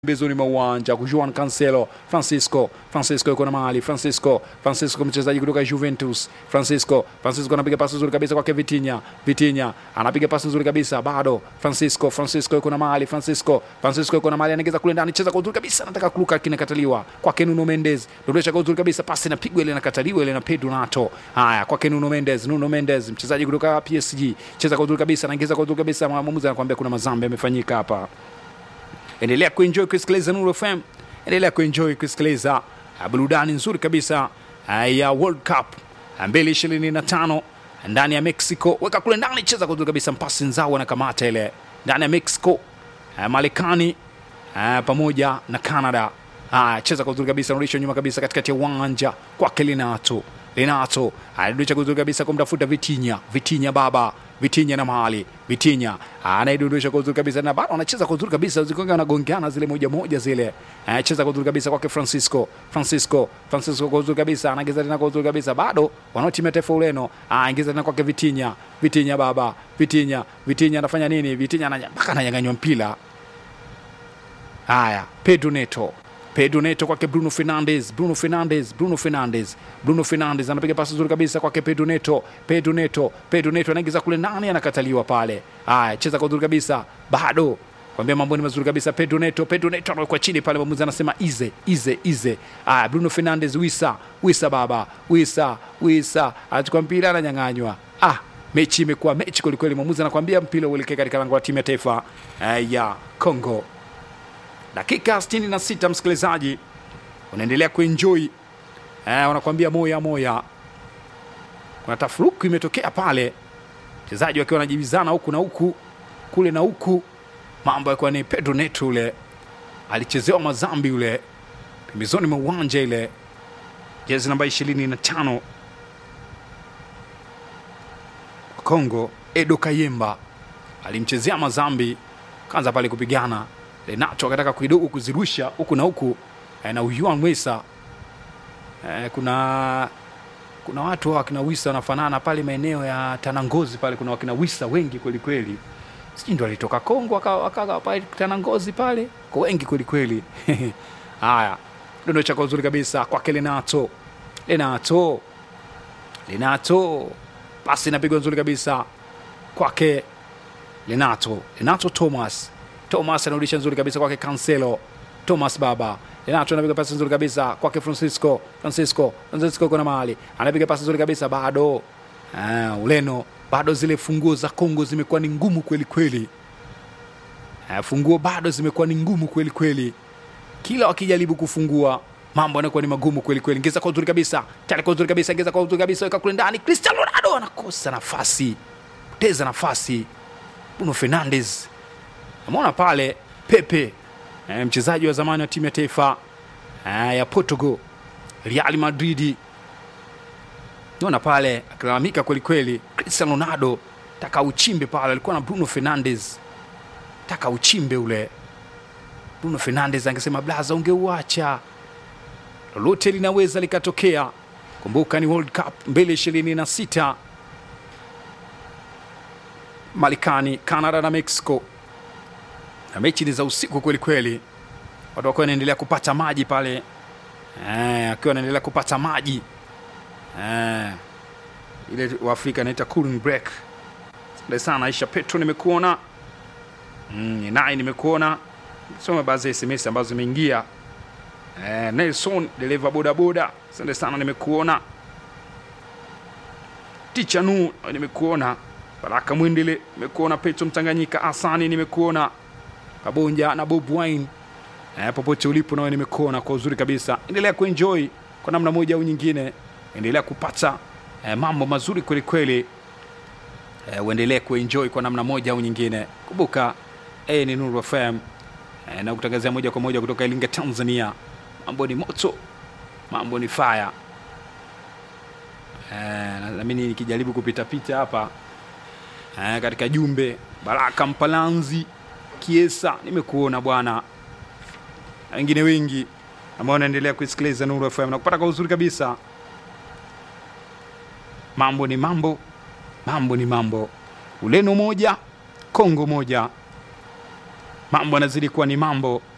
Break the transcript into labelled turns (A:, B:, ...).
A: pembezoni mwa uwanja Juan Cancelo, Francisco, Francisco yuko na mali, Francisco, Francisco mchezaji kutoka Juventus, Francisco, Francisco anapiga pasi nzuri kabisa kwake Vitinha, Vitinha anapiga pasi nzuri kabisa bado, Francisco, Francisco yuko na mali, Francisco, Francisco yuko na mali, anaingiza kule ndani, cheza kwa uzuri kabisa, anataka kuruka, kinakataliwa kwake Nuno Mendes, dondosha kwa uzuri kabisa, pasi inapigwa ile, inakataliwa ile na Pedro Nato. Haya, kwake Nuno Mendes, Nuno Mendes mchezaji kutoka PSG, cheza kwa uzuri kabisa, anaingiza kwa uzuri kabisa, mwamuzi anakuambia kuna mazambi yamefanyika hapa endelea kuenjoy kusikiliza Nuru FM, endelea kuenjoy kusikiliza uh, burudani nzuri kabisa uh, ya World Cup uh, 2025 ndani ya Mexico. Weka kule ndani, cheza kwa uzuri kabisa, mpasi nzao anakamata ile ndani ya Mexico, uh, Marekani uh, pamoja na Canada. Uh, cheza kwa uzuri kabisa, narudisha nyuma kabisa katikati ya uwanja kwake Linato Linato anadondosha kwa uzuri kabisa kumtafuta Vitinha. Vitinha baba Vitinha na mahali Vitinha anaidondosha kwa uzuri kabisa na bado anacheza kwa uzuri kabisa, zikonga wanagongeana zile moja moja zile, anacheza kwa uzuri kabisa kwake Francisco. Francisco Francisco kwa uzuri kabisa anaingiza tena kwa uzuri kabisa, bado wanaotimia taifa Ureno, anaingiza tena kwake Vitinha. Vitinha baba Vitinha Vitinha anafanya nini? Vitinha ananya- mpaka ananyang'anywa mpira. Haya, Pedro Neto Pedro Neto kwake Bruno Fernandes, Bruno Fernandes, Bruno Fernandes, Bruno Fernandes anapiga pasi nzuri kabisa kwake Pedro Neto, Pedro Neto, Pedro Neto anaingiza kule ndani, anakataliwa pale. Haya, cheza kwa uzuri kabisa, bado kwambia mambo ni mazuri kabisa. Pedro Neto, Pedro Neto anawekwa chini pale, mwamuzi anasema ize ize ize. Haya, Bruno Fernandes, wisa wisa, baba wisa wisa, anachukua mpira, ananyang'anywa. Ah, mechi imekuwa mechi kwelikweli. Mwamuzi anakwambia mpira uelekee katika lango la timu ya taifa eh, ya Congo dakika 66 msikilizaji unaendelea kuenjoy eh, wanakuambia moya moya kuna tafuruku imetokea pale wachezaji wakiwa wanajibizana huku na huku kule na huku mambo yakiwa ni pedro neto ule alichezewa mazambi ule pembezoni mwa uwanja ile jezi namba 25 wa Kongo Edo Kayemba alimchezea mazambi kaanza pale kupigana Renato akataka kidogo kuzirusha huku na huku eh, na Uyuan Wesa eh, kuna kuna watu hawa wakina Wisa wanafanana pale maeneo ya Tanangozi pale, kuna wakina Wisa wengi kweli kweli, sijui ndo alitoka Kongo akawa akawa pale Tanangozi pale, kwa wengi kweli kweli. Haya, dondo chako uzuri kabisa kwake Renato, Renato, Renato, pasi inapigwa nzuri kabisa kwake Renato, Renato Thomas Thomas anarudisha nzuri kabisa kwake Cancelo. Thomas baba Renato anapiga pasi nzuri kabisa kwake Francisco. Francisco Francisco kuna mahali anapiga pasi nzuri kabisa bado. Ah, Ureno bado zile funguo za Kongo zimekuwa ni ngumu kweli kweli. Ah, funguo bado zimekuwa ni ngumu kweli kweli, kila wakijaribu kufungua mambo yanakuwa ni magumu kweli kweli. Ngeza kwa uzuri kabisa, tayari kwa uzuri kabisa, ngeza kwa uzuri kabisa, weka kule ndani. Cristiano Ronaldo anakosa nafasi, poteza nafasi. Bruno Fernandes Namwona pale Pepe eh, mchezaji wa zamani wa timu ya taifa eh, ya Portugal, Real Madrid. Naona pale akilalamika kwelikweli. Cristiano Ronaldo taka uchimbe pale, alikuwa na Bruno Fernandes, taka uchimbe ule. Bruno Fernandes angesema blaza, ungeuacha, lolote linaweza likatokea. Kumbuka ni World Cup 2026 Marekani, Canada na Mexico na mechi ni za usiku kweli kweli, watu wakiwa wanaendelea kupata maji pale eh, akiwa wanaendelea kupata maji eh, ile Waafrika inaita cooling break. Asante sana Aisha Petro, nimekuona mm, naye nimekuona, soma baadhi ya SMS ambazo zimeingia eh, Nelson dereva bodaboda, asante sana, nimekuona Ticha Nu, nimekuona Baraka Mwindile, nimekuona Petro Mtanganyika, Asani, nimekuona Kabonja na Bob Wine eh, popote ulipo nawe nimekuona kwa uzuri kabisa. Endelea kuenjoy kwa namna moja au nyingine, endelea kupata eh, mambo mazuri kweli kweli eh, uendelee kuenjoy kwa namna moja au nyingine. Kumbuka eh, ni Nuru FM eh, na kutangazia moja kwa moja kutoka Iringa, Tanzania. Mambo ni moto, mambo ni fire eh, naamini nikijaribu kupitapita hapa eh, katika jumbe Baraka Mpalanzi Kiesa, nimekuona bwana, na wengine wengi ambao wanaendelea kuisikiliza Nuru FM na kupata kwa uzuri kabisa. Mambo ni mambo, mambo ni mambo. Ureno moja, Kongo moja, mambo yanazidi kuwa ni mambo